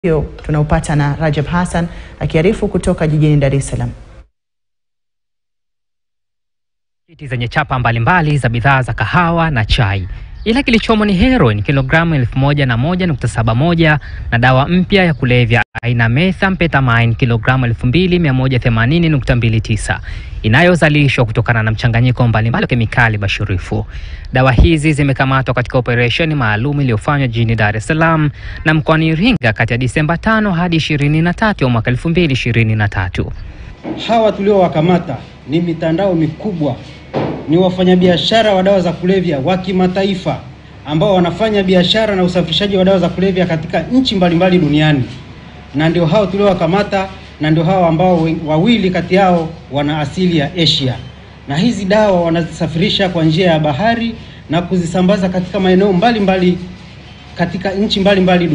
hiyo tunaupata na Rajab Hassan akiarifu kutoka jijini Dar es Salaam. Pakiti zenye chapa mbalimbali za bidhaa za kahawa na chai, ila kilichomo ni heroin kilogramu elfu moja na moja nukta saba moja na dawa mpya ya kulevya aina methamphetamine kilogramu elfu mbili mia moja themanini nukta mbili tisa inayozalishwa kutokana na mchanganyiko mbalimbali wa kemikali bashirifu. Dawa hizi zimekamatwa katika operesheni maalum iliyofanywa jijini Dar es Salaam na mkoani Iringa kati ya Disemba 5 hadi 23 ya mwaka 2023. Hawa tuliowakamata ni mitandao mikubwa, ni wafanyabiashara wa dawa za kulevya wa kimataifa ambao wanafanya biashara na usafirishaji wa dawa za kulevya katika nchi mbalimbali duniani, na ndio hao tuliowakamata, na ndio hao ambao wawili kati yao wana asili ya Asia, na hizi dawa wanazisafirisha kwa njia ya bahari na kuzisambaza katika maeneo mbalimbali katika nchi mbalimbali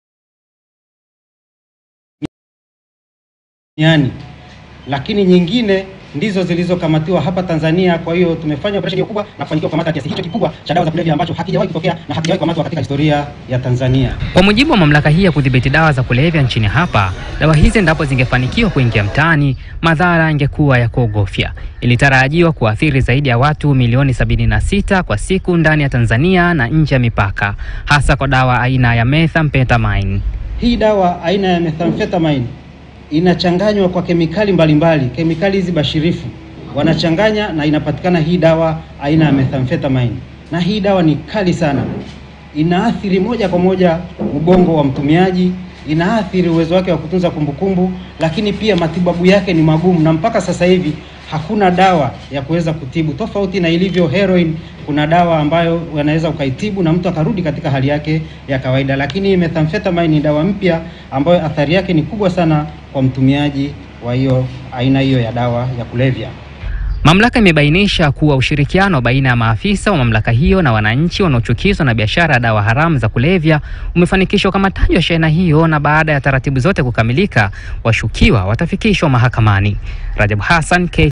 duniani lakini nyingine ndizo zilizokamatiwa hapa Tanzania. Kwa hiyo tumefanya operesheni kubwa na kufanikiwa kukamata kiasi hicho kikubwa cha dawa za kulevya ambacho hakijawahi kutokea na hakijawahi kukamatwa katika historia ya Tanzania. Kwa mujibu wa mamlaka hii ya kudhibiti dawa za kulevya nchini hapa, dawa hizi endapo zingefanikiwa kuingia mtaani, madhara yangekuwa ya kuogofya. Ilitarajiwa kuathiri zaidi ya watu milioni 76 kwa siku ndani ya Tanzania na nje ya mipaka, hasa kwa dawa aina ya methamphetamine. Hii dawa aina ya methamphetamine inachanganywa kwa kemikali mbalimbali mbali. Kemikali hizi bashirifu wanachanganya na inapatikana hii dawa aina ya methamphetamine, na hii dawa ni kali sana, inaathiri moja kwa moja ubongo wa mtumiaji, inaathiri uwezo wake wa kutunza kumbukumbu, lakini pia matibabu yake ni magumu, na mpaka sasa hivi hakuna dawa ya kuweza kutibu, tofauti na ilivyo heroin. Kuna dawa ambayo wanaweza ukaitibu na mtu akarudi katika hali yake ya kawaida, lakini methamphetamine ni dawa mpya ambayo athari yake ni kubwa sana kwa mtumiaji wa hiyo aina hiyo ya dawa ya kulevya. Mamlaka imebainisha kuwa ushirikiano baina ya maafisa wa mamlaka hiyo na wananchi wanaochukizwa na biashara ya dawa haramu za kulevya umefanikisha ukamataji wa shehena hiyo, na baada ya taratibu zote kukamilika, washukiwa watafikishwa mahakamani. Rajab Hassan, K